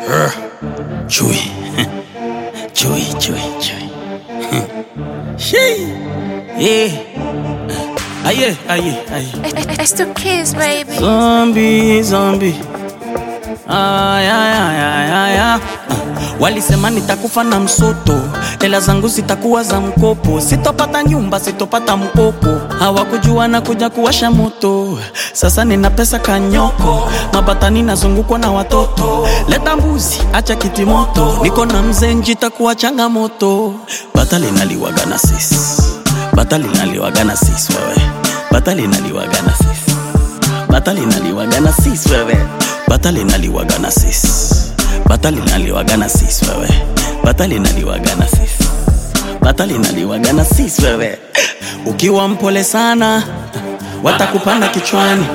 Chui. Chui, chui, chui. Shee. Yeah. Aye, aye, aye. It's the kids, baby. Zombie, zombie. Ay, ay, ay, ay, ay, ay. Walisema nitakufa na msoto, hela zangu zitakuwa za mkopo, sitopata nyumba, sitopata mkopo. Hawakujua na kuja kuwasha moto, sasa nina pesa kanyoko, mabatani nazungukwa na watoto. Leta mbuzi, acha kiti moto, niko na mzee njitakuwa changamoto. Bata linaliwaga na sisi, bata linaliwaga na sisi wewe, bata linaliwaga na sisi bata linaliwaga na sis wewe bata linaliwaga na sis bata linaliwaga na sis wewe bata linaliwaga na sis bata linaliwaga na sis wewe ukiwa mpole sana watakupanda kichwani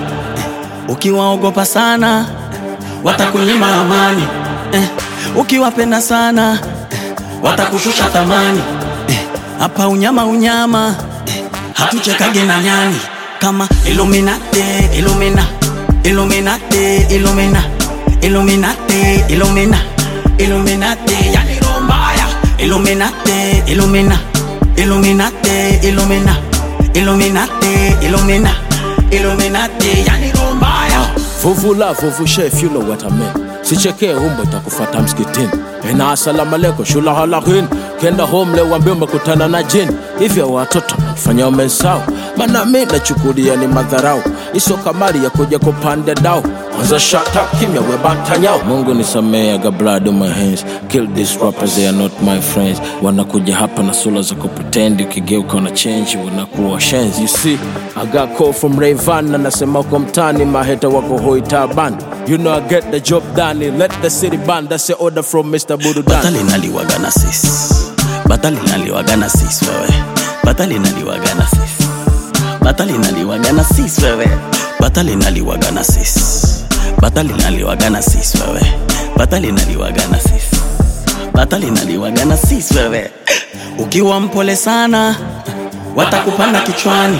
ukiwaogopa sana watakunyima amani eh, ukiwapenda sana watakushusha thamani eh, hapa unyama unyama eh, hatuchekage na nyani kama Illuminati, Illumina, Illuminati, Illumina, Illuminati, Illumina, Illuminati, yani roho mbaya. Illuminati, Illumina, Illuminati, Illumina, Illuminati, Illumina, Illuminati, yani roho mbaya. Vuvu la vuvu chef, you know what I mean. Sichekee umbo itakufata msikitini. Ena asalamu alaikum shula halakin. Kenda home leo wambie umekutana na jini. Hivyo watoto fanya umesahau. Maana mimi nachukulia ni madharau. Iso kamari ya kuja kupanda dao. Kwanza shut up kimya we batanyao. Mungu nisamee I got blood on my hands. Kill these rappers they are not my friends. Wanakuja hapa na sura za kupretend ukigeuka una change wanakuwa shenzi. You see, I got call from Rayvan anasema uko mtani maheta wako hoi taban. You know I get the job done. Let the city ban. That's the order from Mr. Bududan. bata linaliwaga na sis bata linaliwaga na sis wewe bata linaliwaga na sis bata linaliwaga na sis wewe bata linaliwaga na sis bata linaliwaga na sis wewe bata linaliwaga na sis bata linaliwaga na sis wewe ukiwa mpole sana watakupanda kichwani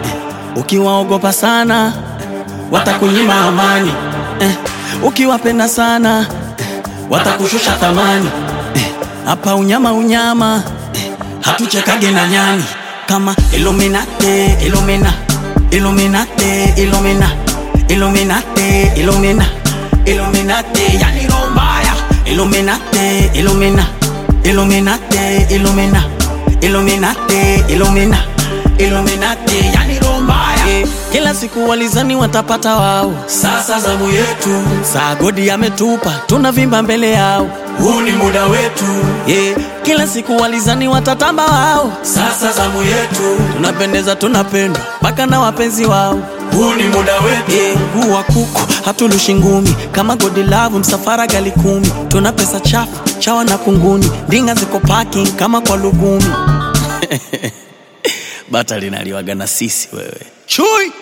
ukiwaogopa sana watakunyima amani eh, ukiwapenda sana watakushusha thamani Eh, hapa unyama unyama eh, hatuchekage na nyani kama Illuminati, Illumina, Illuminati, Illumina, Illuminati, Illumina, Illuminati, yani roho mbaya. Illuminati, Illumina, Illuminati, Illumina, Illuminati, Illumina, Illuminati, yani roho mbaya. Eh, Kila siku walizani watapata wao, sasa zamu yetu. Saa godi ametupa, tunavimba mbele yao, huu ni muda wetu. Yeah. Kila siku walizani watatamba wao, sasa zamu yetu. Tunapendeza, tunapendwa mpaka na wapenzi wao, huu ni muda wetu. Yeah. Huu wa kuku hatulushi ngumi, kama godi lavu msafara gali kumi. Tuna pesa chafu chawa na kunguni, ndinga ziko parking kama kwa lugumi. bata linaliwaga na sisi wewe chui